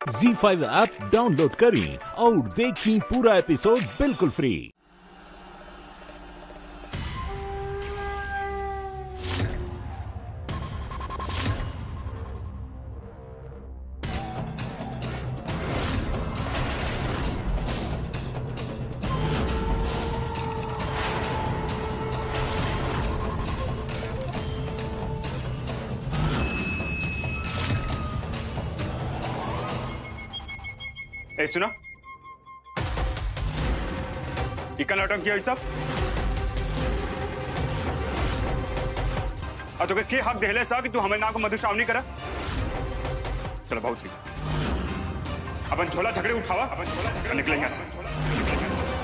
जी five app download करें और देखें पूरा एपिसोड बिल्कुल फ्री ए सुना इका नाटक किया सब आ तो के हक देहले सा कि तू हमें ना को मधुश्रावणी करा चलो बहुत ठीक अपन झोला झगड़े उठावा अपन झोला झगड़े निकलेंगे यहाँ से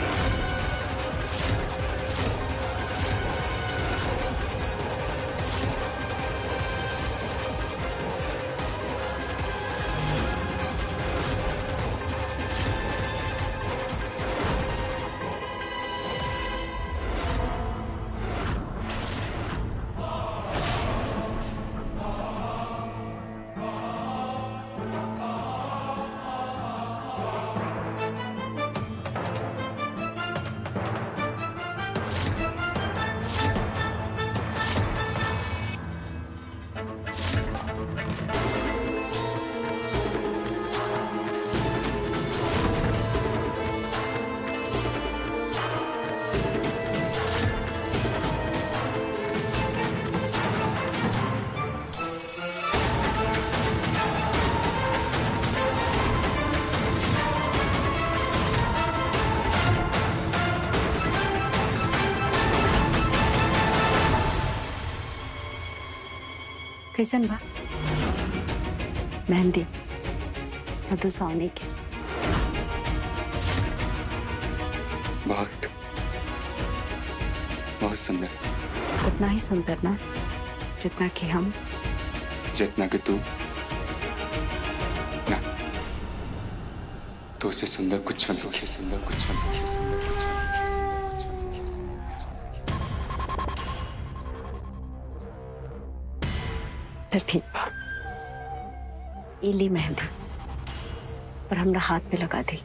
कैसन बा मेहंदी मधुसावनी के बहुत बहुत सुंदर उतना ही सुंदर ना जितना कि हम जितना कि तू ना तो से सुंदर कुछ तो से सुंदर कुछ तो से सुंदर कुछ तो ठीक बा ये ली मेहंदी और हमरा हाथ पे लगा दी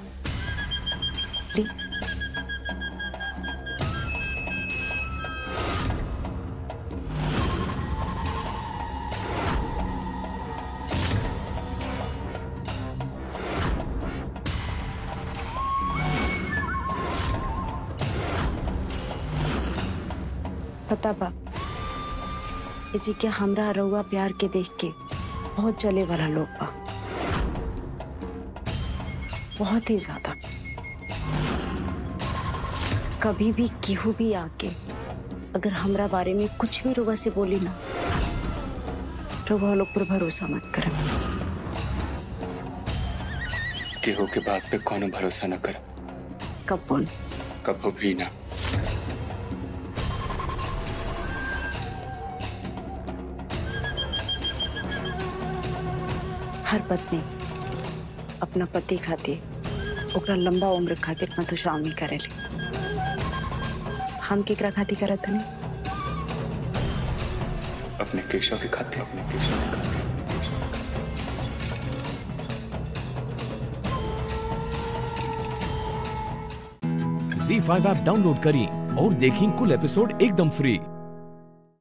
ली पता बा ये जी के हमरा रउआ प्यार के देख के बहुत चले वाला लोग बा बहुत ही ज्यादा कभी भी केहू भी आके अगर हमरा बारे में कुछ भी रुआ से बोली ना रुआ लोग पर भरोसा मत करम केहू के बात पे कोनो भरोसा न कर कब बोल कभो भी ना हर पत्नी अपना पति खातिर ओकरा लंबा उम्र खातिर मधुश्रावणी करेले हम केकरा खातिर करत हनी अपने केशव के खाते अपने केशव के खाते जी फाइव ऐप डाउनलोड करें और देखें कुल एपिसोड एकदम फ्री